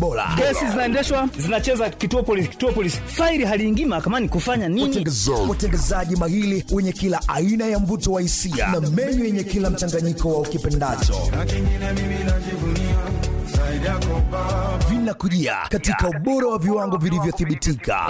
bora. Kesi zinaendeshwa zinacheza kituo polisi, kituo polisi, faili haliingii mahakamani kufanya nini? Watengezaji mahili wenye kila aina ya mvuto wa hisia na menyu yenye kila mchanganyiko wa ukipendacho vinakujia katika ubora wa viwango vilivyothibitika.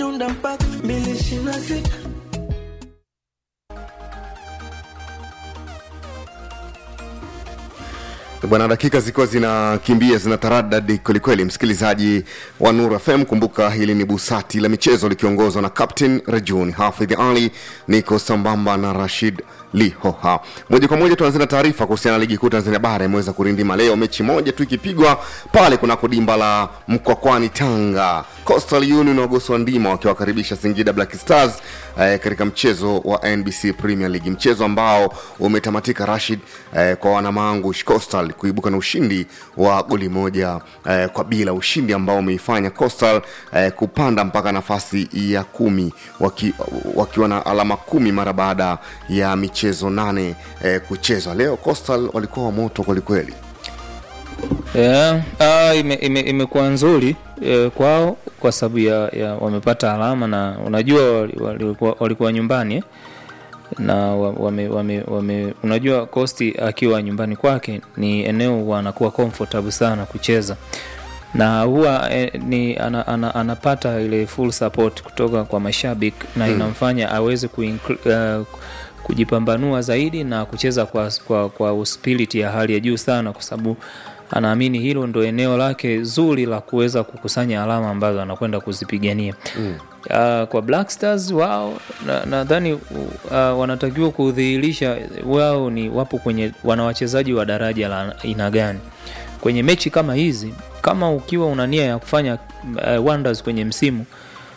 bwana dakika zikiwa zinakimbia zina taradadi kwelikweli msikilizaji wa nur fm kumbuka hili ni busati la michezo likiongozwa na captain rajun hafidh ali niko sambamba na rashid lihoha moja kwa moja tuanzia na taarifa kuhusiana na ligi kuu tanzania bara imeweza kurindima leo mechi moja tu ikipigwa pale kunako dimba la mkwakwani tanga coastal union wagoswa ndima wakiwakaribisha singida black stars eh, katika mchezo wa nbc premier league mchezo ambao umetamatika rashid eh, kwa wanamangu coastal kuibuka na ushindi wa goli moja eh, kwa bila ushindi ambao umeifanya coastal eh, kupanda mpaka nafasi ya kumi waki, wakiwa na alama kumi mara baada ya michezo nane eh, kuchezwa leo coastal walikuwa wa moto kwelikweli yeah, uh, imekuwa ime, imekuwa nzuri eh, kwao kwa sababu ya, ya wamepata alama na unajua walikuwa wali, wali walikuwa nyumbani eh? na wame, wame, wame, unajua kosti akiwa nyumbani kwake ni eneo wanakuwa comfortable sana kucheza na huwa eh, ni ana, ana, anapata ile full support kutoka kwa mashabiki na Hmm. inamfanya aweze kuinclu- uh, kujipambanua zaidi na kucheza kwa, kwa, kwa spirit ya hali ya juu sana kwa sababu anaamini hilo ndo eneo lake zuri la kuweza kukusanya alama ambazo anakwenda kuzipigania mm. uh, kwa black stars wao nadhani na uh, wanatakiwa kudhihirisha wao ni wapo kwenye wana wachezaji wa daraja la aina gani kwenye mechi kama hizi kama ukiwa una nia ya kufanya uh, wonders kwenye msimu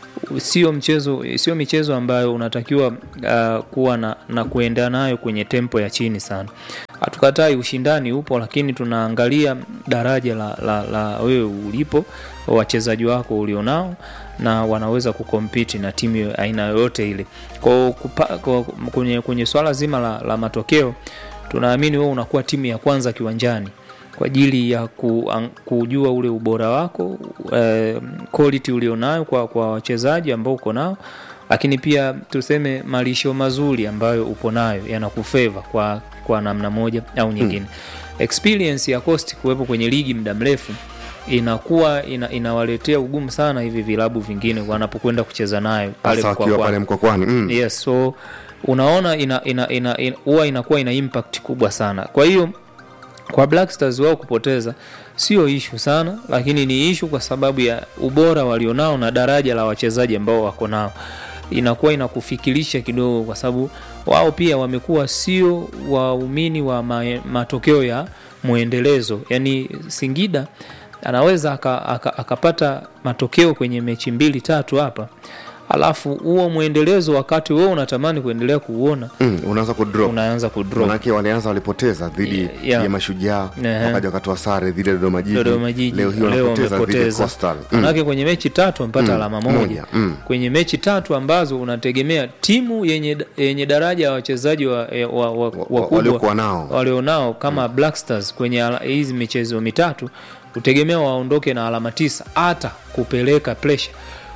sio mchezo sio michezo ambayo unatakiwa uh, kuwa na, na kuenda nayo kwenye tempo ya chini sana hatukatai ushindani upo lakini tunaangalia daraja la, la, la wewe ulipo wachezaji wako ulionao na wanaweza kukompiti na timu ya aina yoyote ile kwao kwenye, kwenye swala zima la, la matokeo tunaamini wewe unakuwa timu ya kwanza kiwanjani kwa ajili ya ku, an, kujua ule ubora wako eh, quality ulionayo kwa, kwa wachezaji ambao uko nao lakini pia tuseme malisho mazuri ambayo upo nayo yanakufeva kwa, kwa namna moja au nyingine hmm. experience ya cost kuwepo kwenye ligi muda mrefu inakuwa ina, inawaletea ugumu sana hivi vilabu vingine wanapokwenda kucheza nayo pale hasa wakiwa pale mkwakwani mm. yes so unaona ina, ina, ina, ina, huwa inakuwa ina impact kubwa sana kwa hiyo kwa black stars wao kupoteza sio ishu sana lakini ni ishu kwa sababu ya ubora walionao na daraja la wachezaji ambao wako nao inakuwa inakufikirisha kidogo kwa sababu wao pia wamekuwa sio waumini wa ma, matokeo ya mwendelezo yaani singida anaweza akapata aka, aka matokeo kwenye mechi mbili tatu hapa alafu huo mwendelezo wakati wewe unatamani kuendelea kuuona mm, unaanza kudrop unaanza kudrop manake walianza walipoteza dhidi Yeah. ya mashujaa Ehe. wakaja wakatoa sare dhidi ya dodoma jiji Dodoma Jiji leo hii wanapoteza dhidi ya wamepoteza. Coastal. manake kwenye mechi tatu wamepata Mm, alama moja, moja, mm. kwenye mechi tatu ambazo unategemea timu yenye, yenye daraja ya wachezaji wa, wa, wa, wakubwa waliokuwa nao. walionao kama Black Stars kwenye ala- hizi michezo mitatu utegemea waondoke na alama tisa hata kupeleka pressure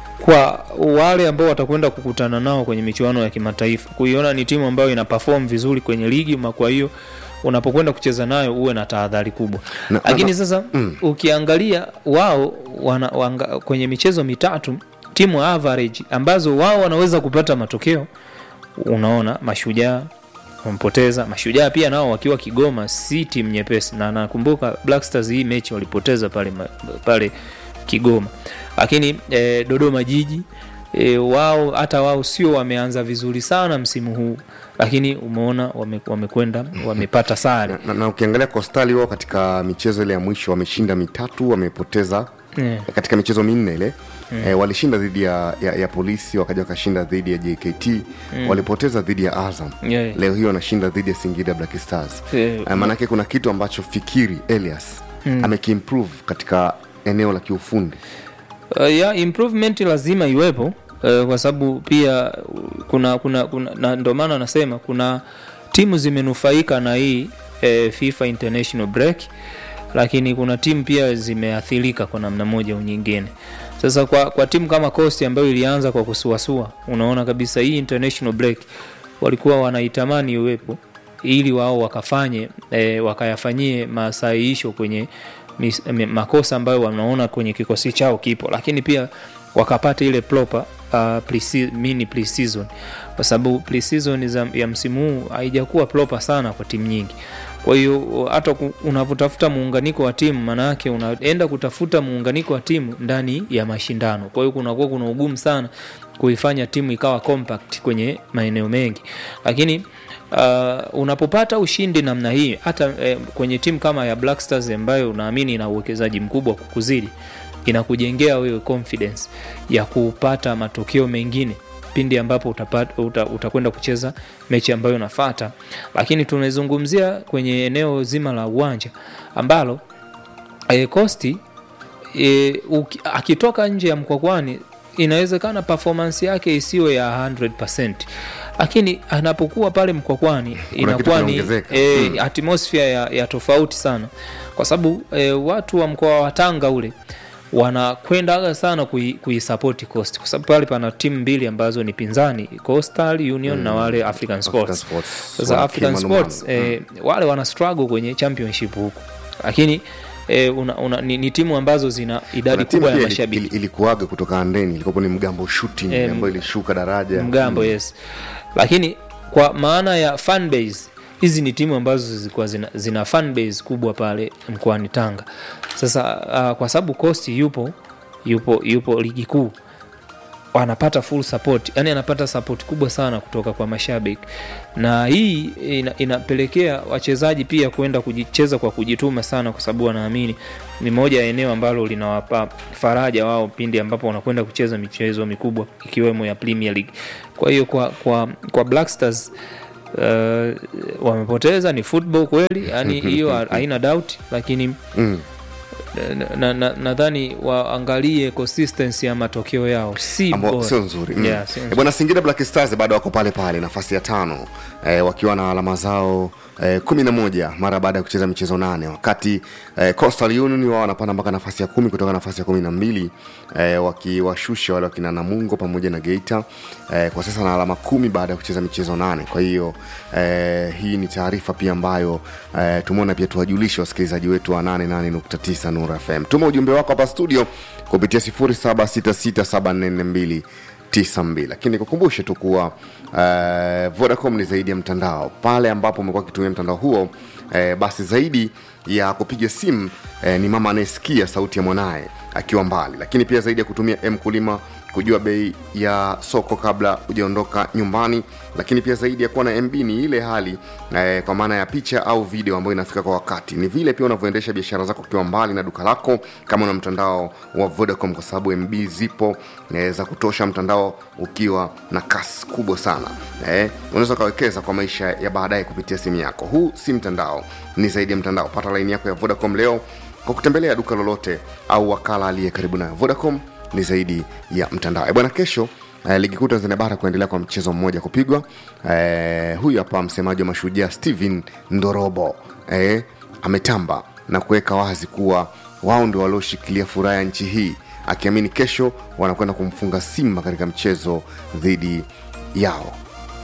kwa wale ambao watakwenda kukutana nao kwenye michuano ya kimataifa kuiona ni timu ambayo ina perform vizuri kwenye ligi ma kwa hiyo unapokwenda kucheza nayo uwe na tahadhari kubwa Na- lakini na- sasa mm. ukiangalia wao wana, wanga, kwenye michezo mitatu timu average ambazo wao wanaweza kupata matokeo unaona mashujaa wamepoteza mashujaa pia nao wakiwa kigoma si timu nyepesi na nakumbuka black stars hii mechi walipoteza pale, ma- pale kigoma lakini eh, dodoma jiji e, wao hata wao sio wameanza vizuri sana msimu huu lakini umeona wame- wamekwenda wamepata sare na, na ukiangalia kostali wao katika michezo ile ya mwisho wameshinda mitatu wamepoteza Yeah. katika michezo minne ile mm. e, walishinda dhidi ya, ya, ya polisi wakaja wakashinda dhidi ya jkt mm. walipoteza dhidi ya azam Yeah. leo hii wanashinda dhidi ya singida black stars Yeah. e, maanake kuna kitu ambacho fikiri elias mm. amekiimprove katika eneo la kiufundi uh, ya improvement lazima iwepo uh, kwa sababu pia uh, kuna kuna, kuna na ndio maana nasema kuna timu zimenufaika na hii uh, FIFA international break lakini kuna timu pia zimeathirika kwa namna moja au nyingine. Sasa kwa, kwa timu kama Coast ambayo ilianza kwa kusuasua, unaona kabisa hii international break walikuwa wanaitamani iwepo ili wao wakafanye e, wakayafanyie masahihisho kwenye mis, m, makosa ambayo wanaona kwenye kikosi chao kipo, lakini pia wakapata ile proper uh, pre mini pre-season kwa sababu pre-season za- ya msimu huu haijakuwa proper sana kwa timu nyingi. Kwa hiyo hata ku- unavyotafuta muunganiko wa timu, maana yake unaenda kutafuta muunganiko wa timu ndani ya mashindano. Kwa hiyo kunakuwa kuna ugumu sana kuifanya timu ikawa compact kwenye maeneo mengi, lakini uh, unapopata ushindi namna hii hata eh, kwenye timu kama ya Black Stars ambayo unaamini ina uwekezaji mkubwa kukuzidi, inakujengea wewe confidence ya kupata matokeo mengine pindi ambapo utapata, uta, utakwenda kucheza mechi ambayo unafata, lakini tunazungumzia kwenye eneo zima la uwanja ambalo e, Kosti e, uki, akitoka nje ya Mkwakwani inawezekana performance yake isiwe ya 100%, lakini anapokuwa pale Mkwakwani inakuwa ni kinaongezeka. e, atmosphere ya, ya tofauti sana, kwa sababu e, watu wa mkoa wa Tanga ule wanakwendaga sana kui- kuisapoti Coast kwa sababu pale pana timu mbili ambazo ni pinzani Coastal Union na wale African Sports. Sports. Sasa Wana African kimanumanu. Sports eh, wale wana struggle kwenye championship huko, lakini eh, una, una, ni, ni timu ambazo zina idadi Kuna timu kubwa ya pia ili- mashabiki ili- ilikuwaga kutoka Andeni ilikopo ni Mgambo Shooting Eh, ambayo ilishuka daraja mgambo yes lakini kwa maana ya fan base hizi ni timu ambazo zilikuwa zina, zina fan base kubwa pale mkoani tanga sasa uh, kwa sababu costi yupo yupo yupo ligi kuu anapata full support yani anapata support kubwa sana kutoka kwa mashabiki na hii ina, inapelekea wachezaji pia kwenda kujicheza kwa kujituma sana kwa sababu wanaamini ni moja ya eneo ambalo linawapa faraja wao pindi ambapo wanakwenda kucheza michezo mikubwa ikiwemo ya Premier League kwa hiyo kwa, kwa, kwa Black Stars Uh, wamepoteza ni football kweli yani hiyo haina doubt lakini Mm. nadhani na, na, nadhani waangalie consistency ya matokeo yao si ambao bora. sio nzuri mm. Yeah, sio Eh, nzuri. bwana singida black stars bado wako pale pale nafasi ya tano eh, wakiwa na alama zao eh, kumi na moja mara baada ya kucheza michezo nane wakati eh, coastal union wao wanapanda mpaka nafasi ya kumi kutoka nafasi ya kumi na mbili eh, wakiwashusha wale wakina namungo pamoja na geita eh, kwa sasa na alama kumi baada ya kucheza michezo nane kwa hiyo eh, hii ni taarifa pia ambayo eh, tumeona pia tuwajulishe wasikilizaji wetu wa 88.9 Nura FM. Tuma ujumbe wako hapa studio kupitia 0766744292 lakini nikukumbushe tu kuwa uh, Vodacom ni zaidi ya mtandao. Pale ambapo umekuwa ukitumia mtandao huo eh, basi zaidi ya kupiga simu eh, ni mama anayesikia sauti ya mwanaye akiwa mbali, lakini pia zaidi ya kutumia mkulima kujua bei ya soko kabla hujaondoka nyumbani, lakini pia zaidi ya kuwa na MB ni ile hali eh, kwa maana ya picha au video ambayo inafika kwa wakati. Ni vile pia unavyoendesha biashara zako ukiwa mbali na duka lako, kama una mtandao wa Vodacom, kwa sababu MB zipo eh, za kutosha, mtandao ukiwa na kasi kubwa sana eh, unaweza ukawekeza kwa maisha ya baadaye kupitia simu yako. Huu si mtandao, ni zaidi ya mtandao. Pata laini yako ya Vodacom leo kwa kutembelea duka lolote au wakala aliye karibu nayo. Vodacom ni zaidi ya mtandao. Eh, bwana, kesho eh, ligi kuu Tanzania bara kuendelea kwa mchezo mmoja kupigwa. Eh, huyu hapa msemaji wa Mashujaa Steven Ndorobo eh, ametamba na kuweka wazi kuwa wao ndio walioshikilia furaha ya nchi hii, akiamini kesho wanakwenda kumfunga Simba katika mchezo dhidi yao.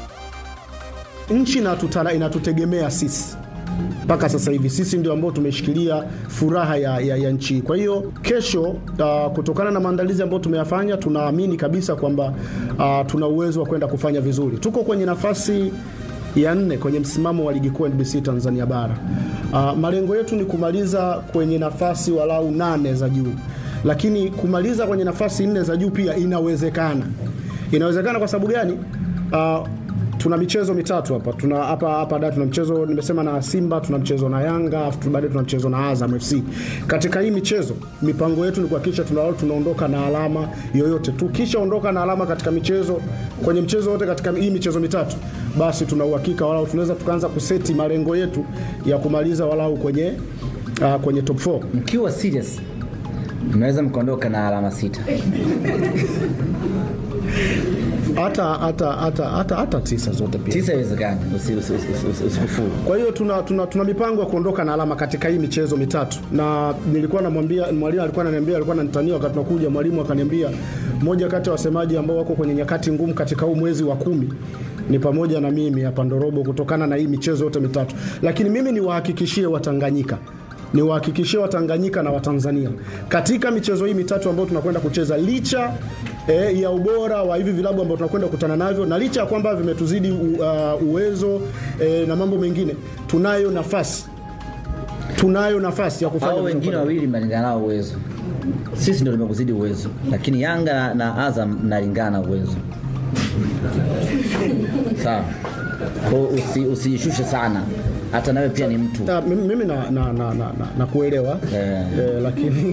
nchi inatutara- inatutegemea sisi mpaka sasa hivi sisi ndio ambao tumeshikilia furaha ya, ya, ya nchi. Kwa hiyo kesho, uh, kutokana na maandalizi ambayo tumeyafanya, tunaamini kabisa kwamba uh, tuna uwezo wa kwenda kufanya vizuri. Tuko kwenye nafasi ya nne kwenye msimamo wa ligi kuu NBC Tanzania bara. Uh, malengo yetu ni kumaliza kwenye nafasi walau nane za juu, lakini kumaliza kwenye nafasi nne za juu pia inawezekana. Inawezekana kwa sababu gani? Uh, tuna michezo mitatu hapa tuna hapa hapa da tuna mchezo nimesema na Simba tuna mchezo na Yanga afu baadaye tuna mchezo na Azam FC katika hii michezo mipango yetu ni kuhakikisha tuna tunaondoka na alama yoyote tukishaondoka na alama katika michezo kwenye mchezo wote katika hii michezo mitatu basi tuna uhakika walau tunaweza tukaanza kuseti malengo yetu ya kumaliza walau kwenye uh, kwenye top 4 mkiwa serious mnaweza mkaondoka na alama sita hata hata hata hata hata tisa zote pia. Tisa haiwezekani, usi- usi- usi- usi- usikufuru. Kwa hiyo tuna, tuna, tuna mipango ya kuondoka na alama katika hii michezo mitatu, na nilikuwa namwambia mwalimu, alikuwa ananiambia, alikuwa ananitania wakati tunakuja, mwalimu akaniambia moja kati ya wasemaji ambao wako kwenye nyakati ngumu katika huu mwezi wa kumi ni pamoja na mimi hapa Ndorobo, kutokana na hii michezo yote mitatu. Lakini mimi niwahakikishie Watanganyika niwahakikishie Watanganyika na Watanzania katika michezo hii mitatu ambayo tunakwenda kucheza, licha eh, ya ubora wa hivi vilabu ambao tunakwenda kukutana navyo na licha ya kwamba vimetuzidi u, uh, uwezo eh, na mambo mengine, tunayo nafasi tunayo nafasi ya kufanya Hao vizuri wengine kwa- wawili mnalingana nao uwezo, sisi ndio tumekuzidi uwezo, lakini Yanga na Azam mnalingana na uwezo. Sawa, kwa hiyo usi, usijishushe sana, hata nawe pia ni mtu. Ah, mimi mimi na, na, na, na, na, na kuelewa Eh. eh, lakini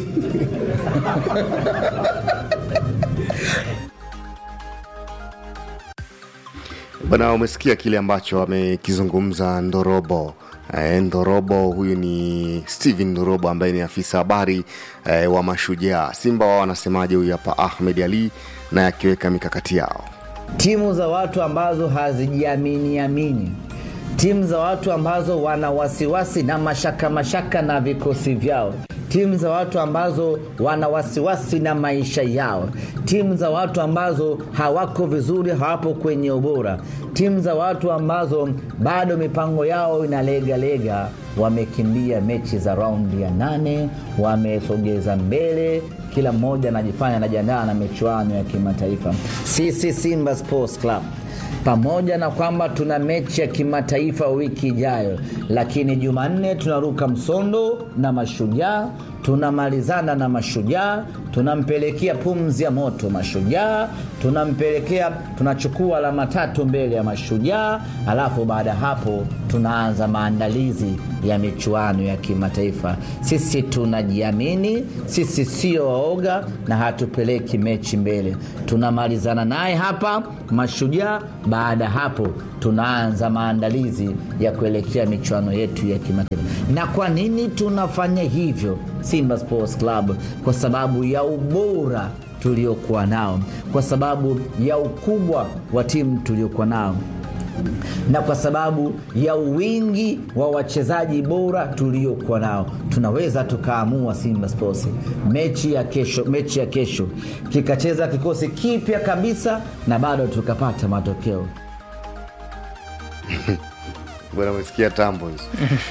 Bwana, umesikia kile ambacho amekizungumza Ndorobo. E, Ndorobo huyu ni Steven Ndorobo ambaye ni afisa habari e, wa Mashujaa. Simba wao wanasemaje? Huyu hapa Ahmed Ali naye akiweka mikakati yao. timu za watu ambazo hazijiamini amini, timu za watu ambazo wana wasiwasi na mashaka mashaka na vikosi vyao, timu za watu ambazo wana wasiwasi na maisha yao, timu za watu ambazo hawako vizuri, hawapo kwenye ubora, timu za watu ambazo bado mipango yao inalegalega, wamekimbia mechi za raundi ya nane, wamesogeza mbele kila mmoja anajifanya anajiandaa na michuano ya kimataifa. Sisi Simba Sports Club pamoja na kwamba tuna mechi ya kimataifa wiki ijayo, lakini Jumanne tunaruka msondo na Mashujaa, tunamalizana na Mashujaa, tunampelekea pumzi ya moto Mashujaa, tunampelekea tunachukua alama tatu mbele ya Mashujaa, alafu baada ya hapo tunaanza maandalizi ya michuano ya kimataifa. Sisi tunajiamini, sisi sio waoga na hatupeleki mechi mbele. Tunamalizana naye hapa Mashujaa, baada ya hapo tunaanza maandalizi ya kuelekea michuano yetu ya kimataifa. Na kwa nini tunafanya hivyo Simba Sports Club? Kwa sababu ya ubora tuliokuwa nao, kwa sababu ya ukubwa wa timu tuliokuwa nao na kwa sababu ya wingi wa wachezaji bora tuliokuwa nao, tunaweza tukaamua Simba Sports mechi ya kesho, mechi ya kesho kikacheza kikosi kipya kabisa na bado tukapata matokeo. Bwana, umesikia tambo hizo.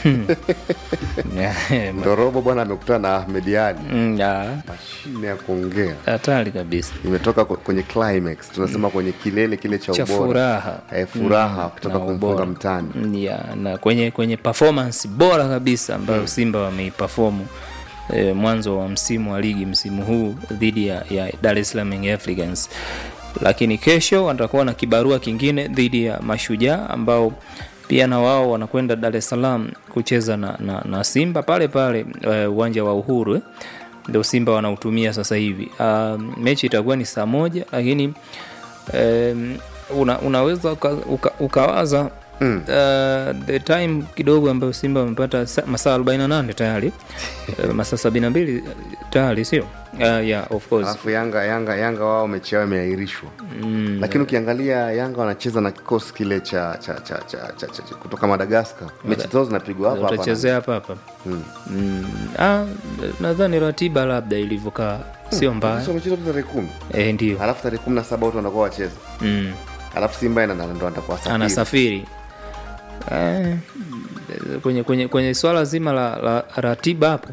Ndorobo bwana amekutana na Ahmed Ali, Mm, ya, mashine ya kuongea hatari kabisa imetoka kwe- kwenye climax, tunasema kwenye kilele kile cha cha ubora furaha eh, furaha Mm, kutoka na kumfunga ubora. mtani Mm, ya, na kwenye kwenye performance bora kabisa ambayo Simba wameiperformu e, mwanzo wa msimu wa ligi msimu huu dhidi ya, ya Dar es Salaam Young Africans, lakini kesho watakuwa na kibarua kingine dhidi ya Mashujaa ambao pia na wao wanakwenda Dar es Salaam kucheza na, na, na Simba pale pale eh, uwanja wa Uhuru eh ndio Simba wanautumia sasa hivi. Uh, mechi itakuwa ni saa moja lakini um, una, unaweza uka, uka, ukawaza mm. uh, the time kidogo ambayo Simba wamepata sa- masaa 48 tayari uh, masaa 72 tayari sio? Uh, yeah, of course. alafu Yanga Yanga Yanga wao mechi yao imeahirishwa mm. lakini ukiangalia Yanga wanacheza na kikosi kile cha, cha, cha, cha, cha, cha, cha kutoka Madagaskar mechi zao zinapigwa hapa hapa utachezea hapa hapa mm. ah, nadhani ratiba labda ilivyokaa sio mbaya Sasa wamecheza tu tarehe kumi eh, ndio alafu tarehe kumi na saba watu wanakuwa wacheza mm. alafu Simba ina- ndo atakuwa safiri. anasafiri eh, kwenye, kwenye, kwenye swala zima la, la ratiba hapo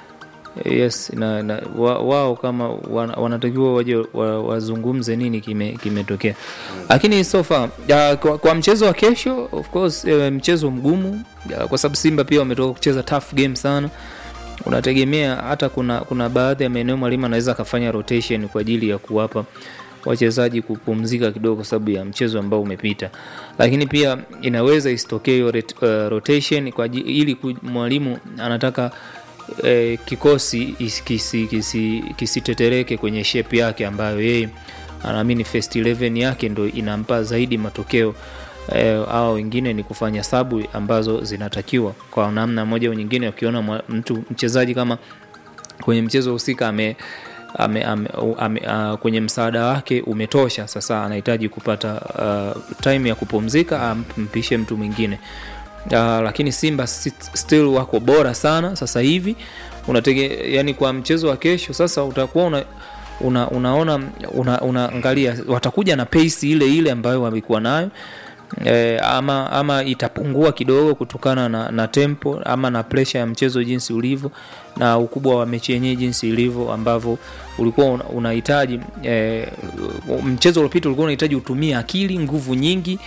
yes na, na, wa, wao kama wana, wanatakiwa waje wa- wazungumze nini kime- kimetokea lakini so far ya, kwa, kwa mchezo wa kesho of course eh, mchezo mgumu ya, kwa sababu simba pia wametoka kucheza tough game sana unategemea hata kuna kuna baadhi ya maeneo mwalimu anaweza akafanya rotation kwa ajili ya kuwapa wachezaji kupumzika kidogo kwa sababu ya mchezo ambao umepita lakini pia inaweza isitokee hiyo ret- uh, rotation kwa ajili, ili ku- mwalimu anataka eh, kikosi is- kisi- kisi- kisitetereke kwenye shape yake ambayo yeye anaamini first 11 yake ndo inampa zaidi matokeo eh, au wengine ni kufanya sabu ambazo zinatakiwa kwa namna moja au nyingine ukiona mwa- mtu mchezaji kama kwenye mchezo husika ame ame, ame, ame, uh, kwenye msaada wake umetosha sasa anahitaji kupata uh, time ya kupumzika ampishe mtu mwingine uh, lakini simba sit- still wako bora sana sasa hivi unatege yani kwa mchezo wa kesho sasa utakuwa una una, unaona una, unaangalia watakuja na pace ile ile ambayo wamekuwa nayo e, ama ama itapungua kidogo kutokana na, na tempo ama na presha ya mchezo jinsi ulivyo na ukubwa wa mechi yenyewe jinsi ilivyo ambavyo ulikuwa una- unahitaji e, mchezo uliopita ulikuwa unahitaji utumie akili nguvu nyingi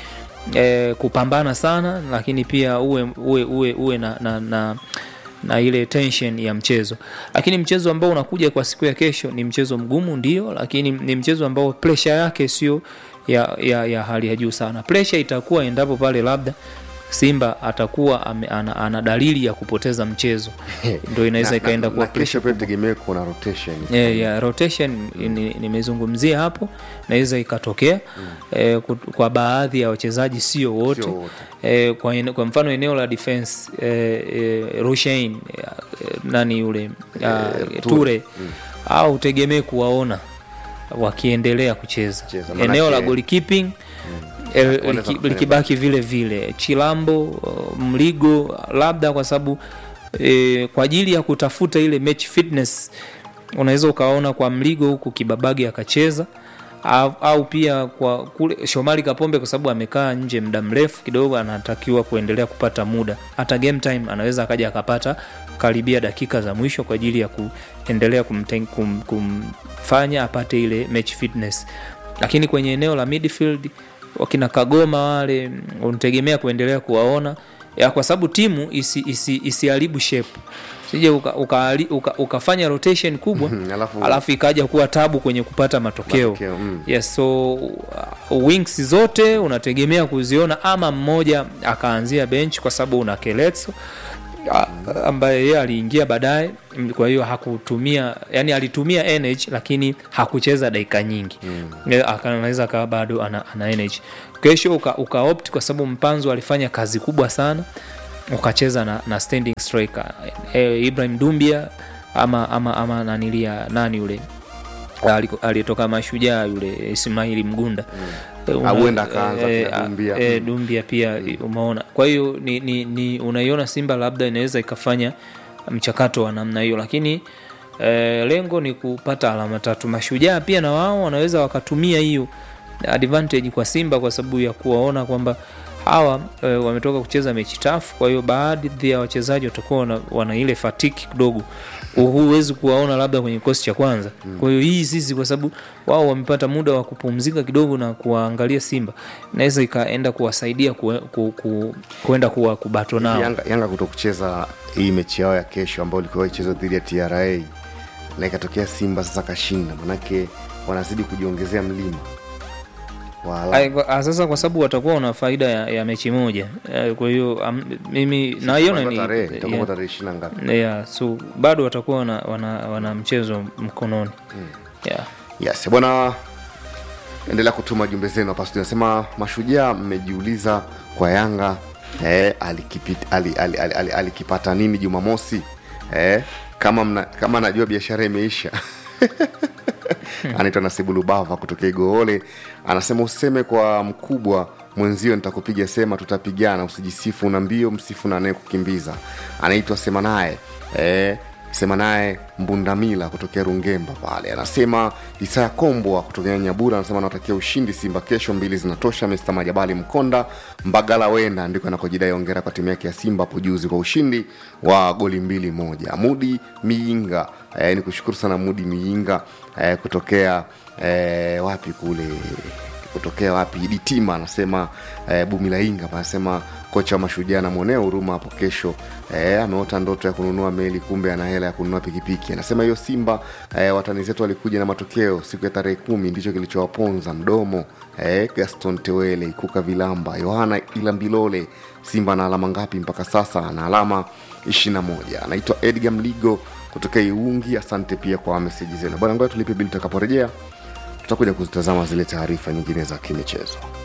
e, kupambana sana lakini pia uwe uwe uwe, uwe na, na, na na ile tension ya mchezo lakini mchezo ambao unakuja kwa siku ya kesho ni mchezo mgumu ndio lakini ni mchezo ambao presha yake sio ya, ya, ya hali ya juu sana presha itakuwa endapo pale labda simba atakuwa ame, ana, ana dalili ya kupoteza mchezo ndo inaweza Na- ikaenda na- kuwa na kesho pia tegemee kuna rotation yeah, yeah, rotation ni- nimezungumzia hapo naweza ikatokea mm. eh, kut- kwa baadhi ya wachezaji sio wote Sio wote. eh, kwa, ene- kwa mfano eneo la defense eh, eh, Rushain eh, nani yule uh, Ture au utegemee kuwaona wakiendelea kucheza Cheza, manake- eneo la goalkeeping eh, wanaweza liki- kufanya likibaki vile vile chilambo uh, mligo labda kwa sababu e, kwa ajili ya kutafuta ile match fitness unaweza ukaona kwa mligo huku kibabagi akacheza au, au pia kwa kule shomari kapombe kwa sababu amekaa nje muda mrefu kidogo anatakiwa kuendelea kupata muda hata game time anaweza akaja akapata karibia dakika za mwisho kwa ajili ya kuendelea kumten, kum, kumfanya apate ile match fitness lakini kwenye eneo la midfield wakina kagoma wale mm, unategemea kuendelea kuwaona ya kwa sababu timu isiharibu isi, isiharibu shape sije uka, uka, uka, ukafanya rotation kubwa Mhm, alafu- alafu ikaja kuwa tabu kwenye kupata matokeo, Matokeo, mm. yes, so uh, wings zote unategemea kuziona ama mmoja akaanzia bench kwa sababu una keletso a- ambaye yeye aliingia baadaye mm, kwa hiyo hakutumia yani alitumia energy lakini hakucheza dakika nyingi mm. anaweza akawa bado ana, ana energy kesho uka, uka opt kwa sababu mpanzo alifanya kazi kubwa sana ukacheza na, na standing striker e, ibrahim dumbia ama ama ama nanilia nani yule aliko- aliyetoka mashujaa yule ismaili mgunda Eh, una- Ah, huenda akaanza eh, pia ah, Dumbia. eh, Mm. dumbia pia umeona kwa hiyo ni, ni, ni unaiona simba labda inaweza ikafanya mchakato wa namna hiyo lakini eh, lengo ni kupata alama tatu mashujaa pia na wao wanaweza wakatumia hiyo advantage kwa simba kwa sababu ya kuwaona kwamba hawa e, wametoka kucheza mechi tafu kwa hiyo baadhi ya wachezaji watakuwa wana, wana ile fatiki kidogo huwezi kuwaona labda kwenye kikosi cha kwanza kwa hiyo hii sisi kwa sababu wao wamepata muda wa kupumzika kidogo na kuwaangalia simba inaweza ikaenda kuwasaidia kue- ku, ku, kuenda kuwa kubato nao yanga, yanga kuto kucheza hii mechi yao ya kesho ambayo ilikuwa ichezwa dhidi ya tra na ikatokea simba sasa kashinda manake wanazidi kujiongezea mlima wa alama. Ai, kwa- ah, sasa kwa sababu watakuwa wana faida ya, ya mechi moja Eh, kwa hiyo am- mimi naiona Itakuwa ni tarehe itakuwa yeah. tarehe ishirini na ngapi yeah, so bado watakuwa wana, wana, wana mchezo mkononi yeah. yes bwana endelea kutuma jumbe zenu hapa studio nasema mashujaa mmejiuliza kwa yanga eh, alikipit- ali- ali- ali- ali- alikipata nini jumamosi eh, kama mna, kama najua biashara imeisha anaitwa nasibu lubava kutokea igoole anasema useme kwa mkubwa mwenzio nitakupiga sema tutapigana usijisifu una mbio msifu na naye kukimbiza anaitwa sema naye eh, sema naye mbundamila kutokea rungemba pale anasema isaya kombwa kutokea nyabura anasema anatakia ushindi simba kesho mbili zinatosha mr majabali mkonda mbagala wenda ndiko anakojidai ongera kwa timu yake ya simba hapo juzi kwa ushindi wa goli mbili moja mudi miinga eh, ni kushukuru sana mudi miinga eh, kutokea eh, wapi kule kutokea wapi ditima anasema eh, bumilainga anasema kocha wa mashujaa anamwonea huruma hapo kesho eh, ameota ndoto ya kununua meli kumbe ana hela ya kununua pikipiki anasema hiyo simba eh, watani zetu walikuja na matokeo siku ya tarehe kumi ndicho kilichowaponza mdomo eh, gaston tewele ikuka vilamba yohana ilambilole simba na alama ngapi mpaka sasa ana alama 21 anaitwa edgar mligo kutokea iungi asante pia kwa meseji zenu bwana ngoja tulipe bili tutakaporejea tutakuja kuzitazama zile taarifa nyingine za kimichezo